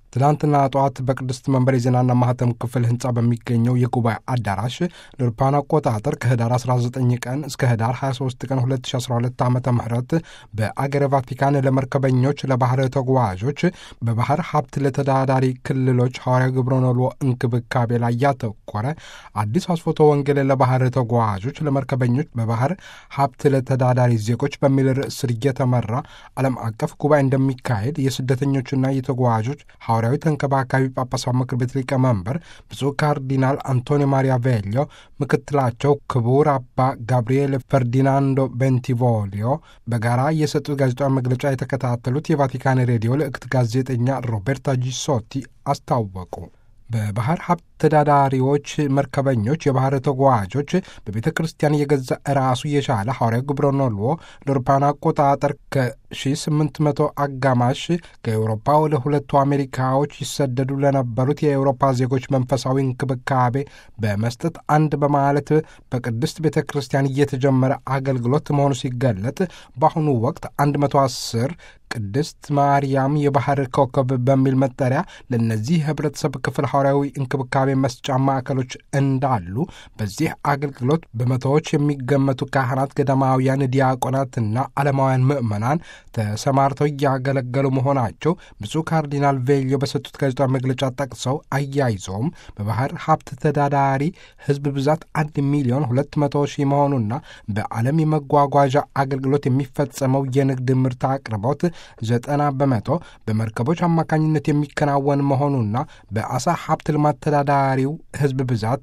ትናንትና ጠዋት በቅድስት መንበር የዜናና ማህተም ክፍል ህንፃ በሚገኘው የጉባኤ አዳራሽ ለአውሮፓውያን አቆጣጠር ከህዳር 19 ቀን እስከ ህዳር 23 ቀን 2012 ዓ ም በአገረ ቫቲካን ለመርከበኞች፣ ለባህር ተጓዦች፣ በባህር ሀብት ለተዳዳሪ ክልሎች ሐዋርያዊ ግብረ ኖሎ እንክብካቤ ላይ ያተኮረ አዲስ አስፎቶ ወንጌል ለባህር ተጓዦች፣ ለመርከበኞች፣ በባህር ሀብት ለተዳዳሪ ዜጎች በሚል ርዕስ ስር እየተመራ ዓለም አቀፍ ጉባኤ እንደሚካሄድ የስደተኞችና የተጓዦች ሐዋርያዊ ተንከባካቢ ጳጳሳት ምክር ቤት ሊቀመንበር ብፁዕ ካርዲናል አንቶኒዮ ማሪያ ቬሊዮ፣ ምክትላቸው ክቡር አባ ጋብርኤል ፈርዲናንዶ ቤንቲቮሊዮ በጋራ የሰጡት ጋዜጣዊ መግለጫ የተከታተሉት የቫቲካን ሬዲዮ ልዕክት ጋዜጠኛ ሮቤርታ ጂሶቲ አስታወቁ። በባህር ሀብት ተዳዳሪዎች፣ መርከበኞች፣ የባህር ተጓዦች በቤተ ክርስቲያን የገዛ ራሱ የቻለ ሐዋርያዊ ግብረ ኖሎ ለአውሮፓውያን አቆጣጠር ከ1800 አጋማሽ ከኤውሮፓ ወደ ሁለቱ አሜሪካዎች ይሰደዱ ለነበሩት የኤውሮፓ ዜጎች መንፈሳዊ እንክብካቤ በመስጠት አንድ በማለት በቅድስት ቤተ ክርስቲያን እየተጀመረ አገልግሎት መሆኑ ሲገለጥ በአሁኑ ወቅት 110 ቅድስት ማርያም የባህር ኮከብ በሚል መጠሪያ ለእነዚህ ህብረተሰብ ክፍል ሐዋርያዊ እንክብካቤ መስጫ ማዕከሎች እንዳሉ በዚህ አገልግሎት በመቶዎች የሚገመቱ ካህናት፣ ገዳማውያን፣ ዲያቆናትና ዓለማውያን ምዕመናን ተሰማርተው እያገለገሉ መሆናቸው ብፁዕ ካርዲናል ቬሊዮ በሰጡት ጋዜጣዊ መግለጫ ጠቅሰው አያይዘውም በባህር ሀብት ተዳዳሪ ህዝብ ብዛት አንድ ሚሊዮን ሁለት መቶ ሺህ መሆኑና በዓለም የመጓጓዣ አገልግሎት የሚፈጸመው የንግድ ምርት አቅርቦት ዘጠና በመቶ በመርከቦች አማካኝነት የሚከናወን መሆኑና በአሳ ሀብት ልማት ተዳዳሪው ህዝብ ብዛት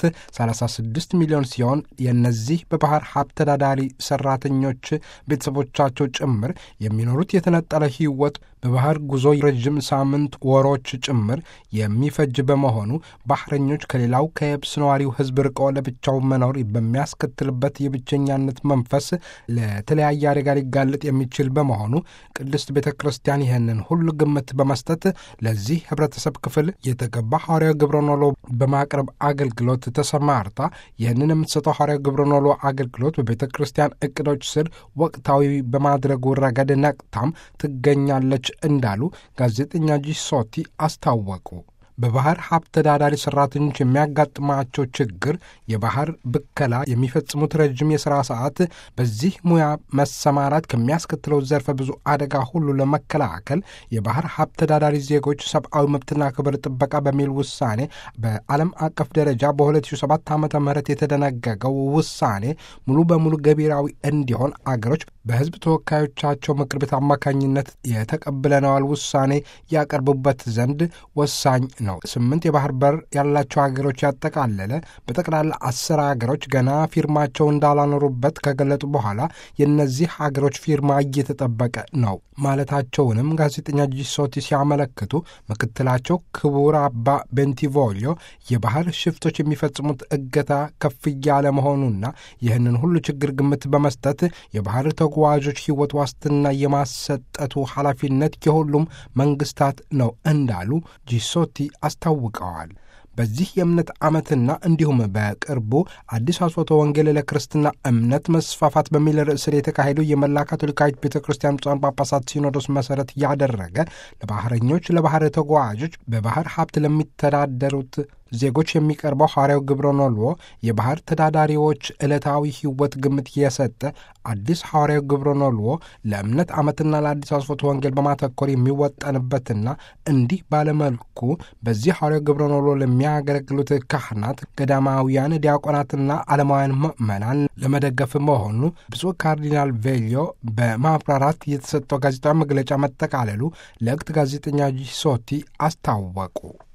36 ሚሊዮን ሲሆን የእነዚህ በባህር ሀብት ተዳዳሪ ሰራተኞች ቤተሰቦቻቸው ጭምር የሚኖሩት የተነጠለ ህይወት በባህር ጉዞ ረዥም ሳምንት፣ ወሮች ጭምር የሚፈጅ በመሆኑ ባህረኞች ከሌላው ከየብስ ነዋሪው ህዝብ ርቆ ለብቻው መኖር በሚያስከትልበት የብቸኛነት መንፈስ ለተለያየ አደጋ ሊጋለጥ የሚችል በመሆኑ ቅድስት ቤተ ክርስቲያን ይህንን ሁሉ ግምት በመስጠት ለዚህ ህብረተሰብ ክፍል የተገባ ሐዋርያዊ ግብረ ኖሎ በማቅረብ አገልግሎት ተሰማርታ ይህንን የምትሰጠው ሐዋርያዊ ግብረ ኖሎ አገልግሎት በቤተ ክርስቲያን እቅዶች ስር ወቅታዊ በማድረጉ ረገድ ነቅታም ትገኛለች እንዳሉ ጋዜጠኛ ጂሶቲ አስታወቁ። በባህር ሀብት ተዳዳሪ ሰራተኞች የሚያጋጥማቸው ችግር የባህር ብከላ፣ የሚፈጽሙት ረጅም የሥራ ሰዓት፣ በዚህ ሙያ መሰማራት ከሚያስከትለው ዘርፈ ብዙ አደጋ ሁሉ ለመከላከል የባህር ሀብት ተዳዳሪ ዜጎች ሰብአዊ መብትና ክብር ጥበቃ በሚል ውሳኔ በዓለም አቀፍ ደረጃ በ2007 ዓ ም የተደነገገው ውሳኔ ሙሉ በሙሉ ገቢራዊ እንዲሆን አገሮች በሕዝብ ተወካዮቻቸው ምክር ቤት አማካኝነት የተቀብለነዋል ውሳኔ ያቀርቡበት ዘንድ ወሳኝ ነው። ስምንት የባህር በር ያላቸው ሀገሮች ያጠቃለለ በጠቅላላ አስር ሀገሮች ገና ፊርማቸው እንዳላኖሩበት ከገለጡ በኋላ የእነዚህ ሀገሮች ፊርማ እየተጠበቀ ነው ማለታቸውንም ጋዜጠኛ ጂሶቲ ሲያመለክቱ ምክትላቸው ክቡር አባ ቤንቲቮሊዮ የባህር ሽፍቶች የሚፈጽሙት እገታ ከፍ እያለ መሆኑና ይህንን ሁሉ ችግር ግምት በመስጠት የባህር ተጓዦች ሕይወት ዋስትና የማሰጠቱ ኃላፊነት የሁሉም መንግስታት ነው እንዳሉ ጂሶቲ አስታውቀዋል። በዚህ የእምነት ዓመትና እንዲሁም በቅርቡ አዲስ አስፎቶ ወንጌል ለክርስትና እምነት መስፋፋት በሚል ርዕስ ስር የተካሄደው የመላ ካቶሊካዊት ቤተ ክርስቲያን ብፁዓን ጳጳሳት ሲኖዶስ መሠረት ያደረገ ለባህረኞች፣ ለባህር ተጓዦች፣ በባህር ሀብት ለሚተዳደሩት ዜጎች የሚቀርበው ሐዋርያው ግብረ ኖሎ የባህር ተዳዳሪዎች ዕለታዊ ሕይወት ግምት የሰጠ አዲስ ሐዋርያው ግብረ ኖሎ ለእምነት ዓመትና ለአዲስ አስፎቶ ወንጌል በማተኮር የሚወጠንበትና እንዲህ ባለመልኩ በዚህ ሐዋርያው ግብረ ኖሎ ለሚያገለግሉት ካህናት፣ ገዳማውያን፣ ዲያቆናትና ዓለማውያን ምዕመናን ለመደገፍ መሆኑ ብፁዕ ካርዲናል ቬሊዮ በማብራራት የተሰጠው ጋዜጣዊ መግለጫ መጠቃለሉ ለእክት ጋዜጠኛ ጂሶቲ አስታወቁ።